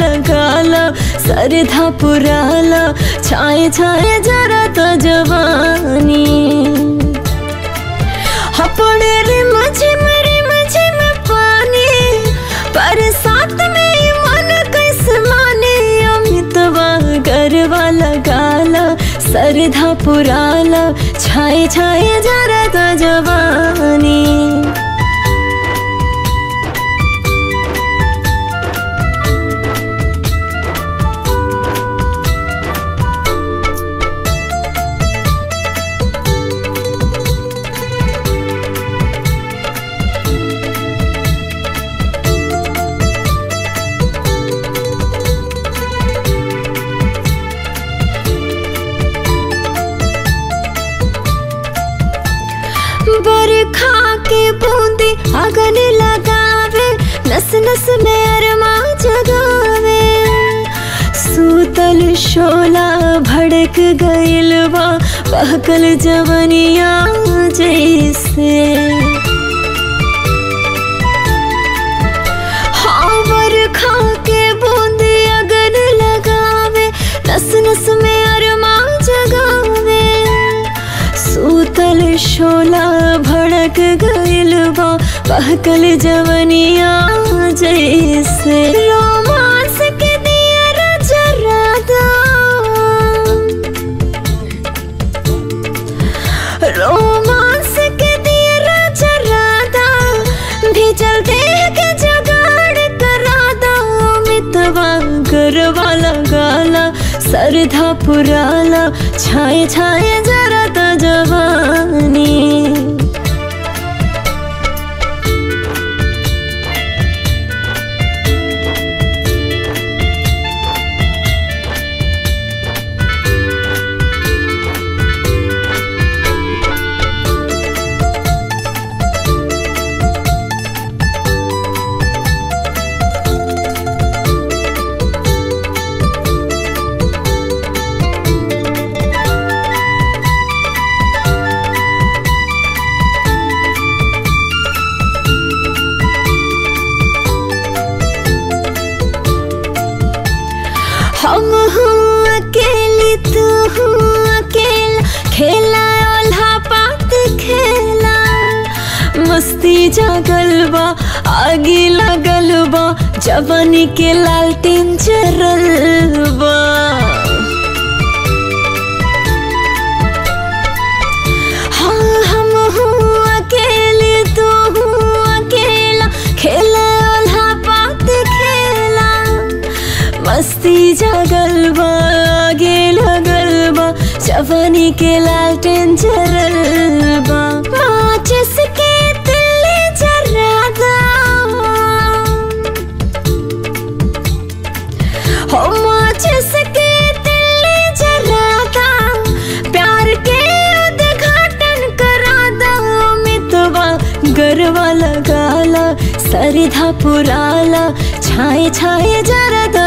लगाला सरधा पुराला छाए छाए जरा तो जवानी हपड़े रिम झिम रिम झिम पानी बरसात में मन कैसे माने अमितवा गरवा लगाला सरधा पुराला छाए छाए जरा तो जवानी बरखा के बूंदे अगन लगावे नस नस में अरमा जगावे सूतल शोला भड़क गइल बा बहकल जवनिया जैसे हाँ बरखा के बूंदे अगन लगावे नस नस में अरमा जगावे सूतल शोला भड़क गइल बा बहकल जवनिया जैसे रोमांस के दिया जरादा रोमांस के दिया जरादा भीजल देह के जगाड़ करादा मितवा गरवा लगाला सरधा पुराला छाए छाए जरा तो जवानी हम हूँ अकेली तू हूँ अकेला खेला ओल्हा पात खेला मस्ती जागल बा आगे लगल बा जवानी के लालटेन चरल बा हाँ हम हूँ अकेले तू हूँ अकेला खेला ओल्हा पात खेला मस्ती जागल बा आगे लगल बा जवानी के लालटेन जरल बा माचिस के तिल्ली जरादा हो माचिस के तिल्ली जरादा प्यार के उद्घाटन करादा मितवा गरवा लगाला सरधा पुराला छाए छाए जरा